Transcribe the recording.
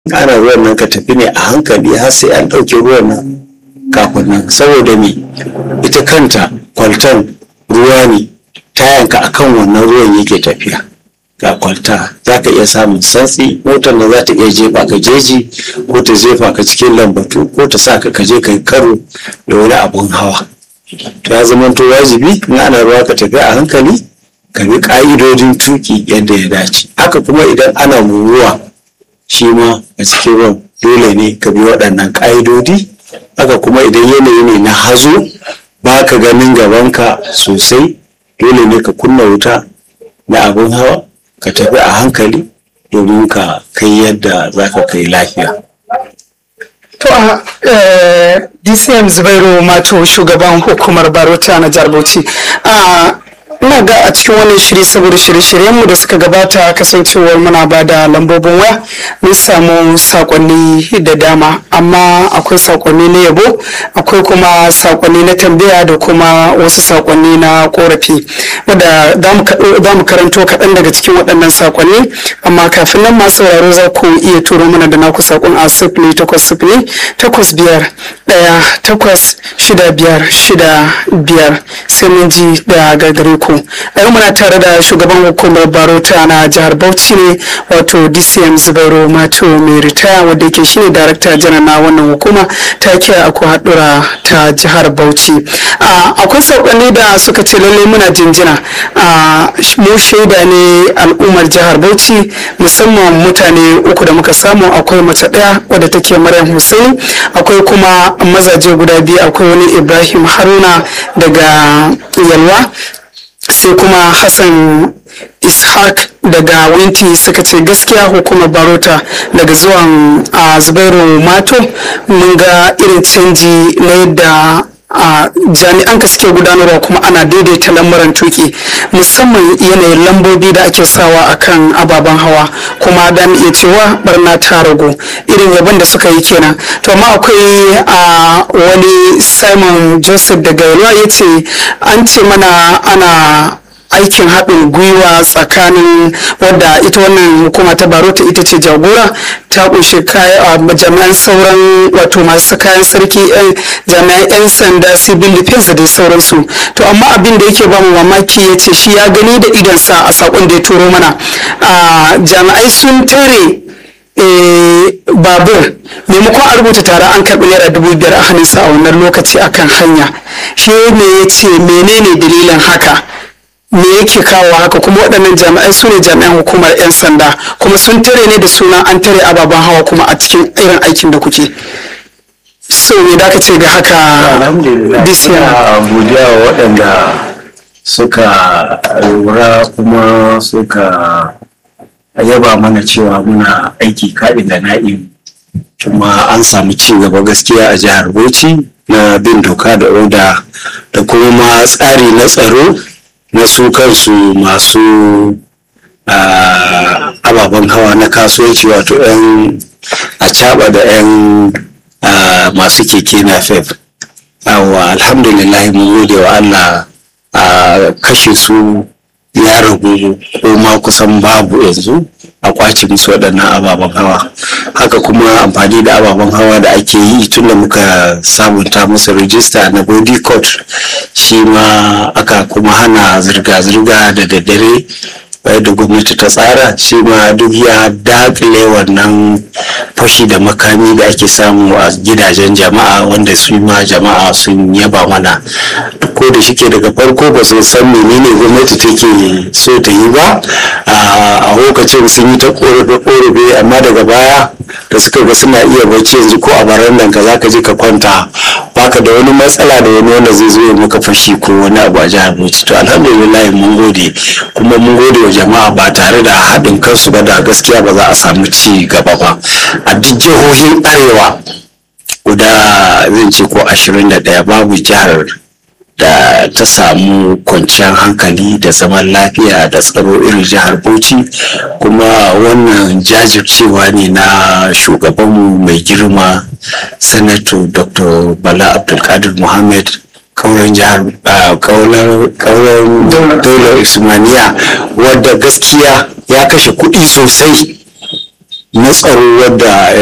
ana ruwan nan ka tafi ne a hankali har sai an ɗauke ruwan nan kafin nan saboda me ita kanta kwaltan ruwa ne tayanka akan wannan ruwan yake tafiya ga kwalta za ka iya samun santsi motar da za ta iya jefa ka jeji ko ta jefa ka cikin lambatu ko ta sa ka kaje ka yi karo da wani abun hawa to ya zama to wajibi in ana ruwa ka tafi a hankali ka bi ka'idodin tuki yadda ya dace haka kuma idan ana ruwa shi ma a cikin ruwan dole ne ka bi waɗannan ƙa'idodi haka kuma idan yanayi ne na hazo ba ka ganin gabanka sosai dole ne ka kunna wuta na abin hawa ka tafi a hankali domin ka kai yadda za ka kai lafiya To a DCM Zubairu Mato shugaban hukumar Barota na jihar Bauchi. ina ga a cikin wannan shiri saboda shirye-shiryenmu da suka gabata kasancewar muna ba da lambobin waya mun samu sakonni da dama amma akwai sakonni na yabo akwai kuma sakonni na tambaya da kuma wasu sakonni na korafi wadda za mu karanto kaɗan daga cikin waɗannan sakonni amma kafin nan masu sauraro za ku iya turo mana da naku sakon a sifili takwas sifili takwas biyar ɗaya takwas shida biyar shida biyar sai mun ji da gagare ku a yau muna tare da shugaban hukumar barota na jihar bauchi ne wato dcm zubairu mato mai ritaya wadda yake shine darakta janar na wannan hukuma ta kira aku haɗura ta jihar bauchi akwai saƙonni da suka ce lallai muna jinjina mu shaida ne al'ummar jihar bauchi musamman mutane uku da muka samu akwai mace ɗaya wadda take maryam hussein akwai kuma mazaje guda biyu akwai wani ibrahim haruna daga yalwa sai kuma hassan ishaq daga winti suka ce gaskiya hukumar barota daga zuwan a zubairu mato mun ga irin canji na yadda a jami'an ka suke gudanarwa kuma ana daidaita lamuran tuki musamman yanayin lambobi da ake sawa akan ababen hawa kuma da iya cewa barna ta ragu irin yabon da suka yi kenan to amma akwai a wani simon joseph daga yalwa ya ce an ce mana ana aikin haɗin gwiwa tsakanin wadda ita wannan hukuma ta barota ita ce jagora ta ƙunshi jami'an sauran wato masu kayan sarki jami'an 'yan sanda civil defense da dai sauransu to amma abin da yake bamu mamaki ya ce shi ya gani da idonsa a saƙon da ya turo mana jami'ai sun tare babur maimakon a rubuta tare an karɓi naira dubu biyar a hannunsa a wannan lokaci akan hanya shi ne ya ce menene dalilin haka me yake kawo haka kuma waɗannan jami'ai su ne jami'an hukumar 'yan sanda kuma sun tare ne da suna an tare ababen hawa kuma a cikin irin aikin da kuke so me da ce ga haka alhamdulillah godiya wa waɗanda suka lura kuma suka yaba mana cewa muna aiki kaɗin da na'im kuma an samu ci gaba gaskiya a jihar bauchi na bin doka da oda da kuma ma tsari na tsaro na su kansu masu ababen hawa na kasuwanci wato 'yan acaba da 'yan masu keke na fef awa alhamdulillah mun gode wa allah a kashe su ya ragu ko ma kusan babu yanzu a kwace musu waɗannan ababen hawa haka kuma amfani da ababen hawa da ake yi tun da muka sabunta musu rijista na body court shi ma aka kuma hana zirga-zirga da daddare da gwamnati ta tsara shi ma duk ya dakile wannan fashi da makami da ake samu a gidajen jama'a wanda su ma jama'a sun yaba mana ko da shike daga farko ba su san menene gwamnati take so ta yi ba a lokacin sun yi ta korafe amma daga baya da suka ga suna iya bacci yanzu ko a barandan ka zaka je ka kwanta baka da wani matsala da wani wanda zai zo ya maka fashi ko wani abu a jihar Bauchi to alhamdulillah mun gode kuma mun gode wa jama'a ba tare da haɗin kansu ba da gaskiya ba za a samu ci gaba ba a duk jihohin arewa guda zan ce ko ashirin da ɗaya babu jihar da ta samu kwanciyar hankali da zaman lafiya da tsaro irin jihar bauchi kuma wannan jajircewa ne na shugabanmu mai girma sanato dr bala abdulkadir muhammad kauran jihar kauran daular usmaniya wadda gaskiya ya kashe kuɗi sosai na tsaro wadda